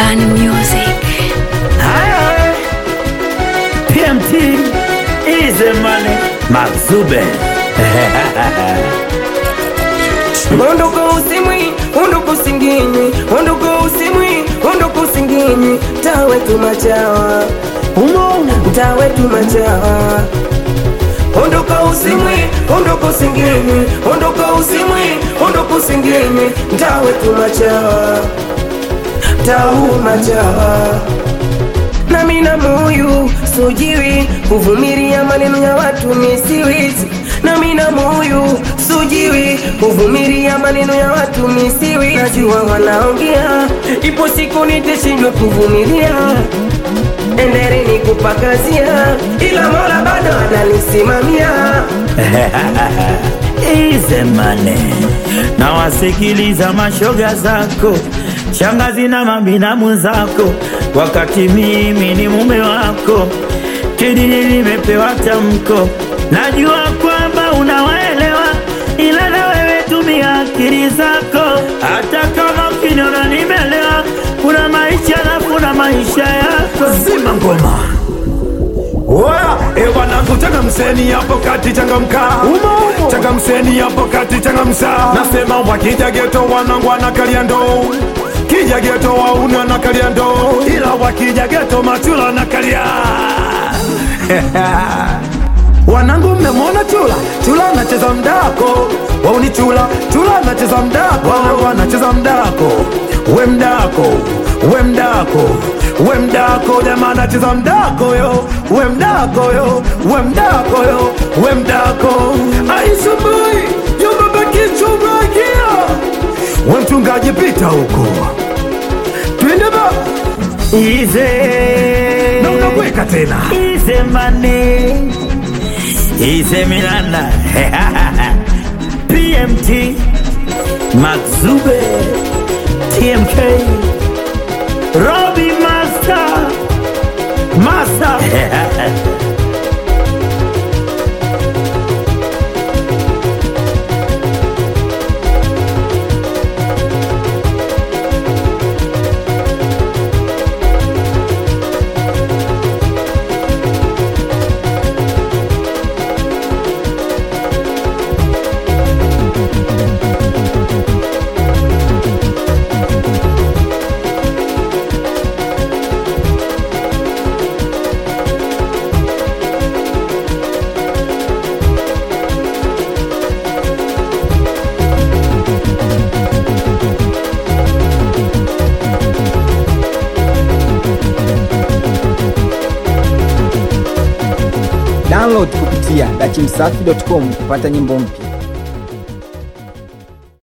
Urban Music. Haya, PMT is money Mazube Ondoka usimwi, ondoka usinginywi, ondoka usimwi, ondoka usinginywi, tawe tu machawa, tawe tu machawa. Ondoka usimwi, ondoka usinginywi, ondoka usimwi, ondoka usinginywi, tawe tu machawa, tau machawa. nami na moyo sujiwi kuvumilia maneno ya watu misiwizi nami na moyo sujiwi kuvumilia maneno ya watu misiwi najua wanaongea ipo siku nitashindwa kuvumilia endeleni kupakazia ila mola bado ananisimamia is money na wasikiliza mashoga zako shangazi na mabinamu zako wakati mimi ni mume wako kidini nimepewa tamko najua kwamba unawaelewa ila na wewe tumia akili zako hata kama ukiniona nimelewa kuna maisha na kuna maisha yako zima ngoma Oya, e wanangu changamseni hapo kati changamka changamseni hapo kati changamsa nasema wakija geto wanangu wanakalia ndoo kija geto wauna nakalia ndoo ila wakija geto machula nakalia wanangu mmemwona chula chula anacheza mdako wauni chula chula anacheza mdako wanangu anacheza mdako we mdako we mdako we mdako jamaa anacheza mdako yo we mdako yo we mdako yo we mdako aisumbui yobabakichumakia we mchungaji pita huko twende ba ize na unakweka tena Ize money Ize Milanda PMT Maxube TMK Robbie Master Master Download kupitia dachimsafi.com kupata nyimbo mpya.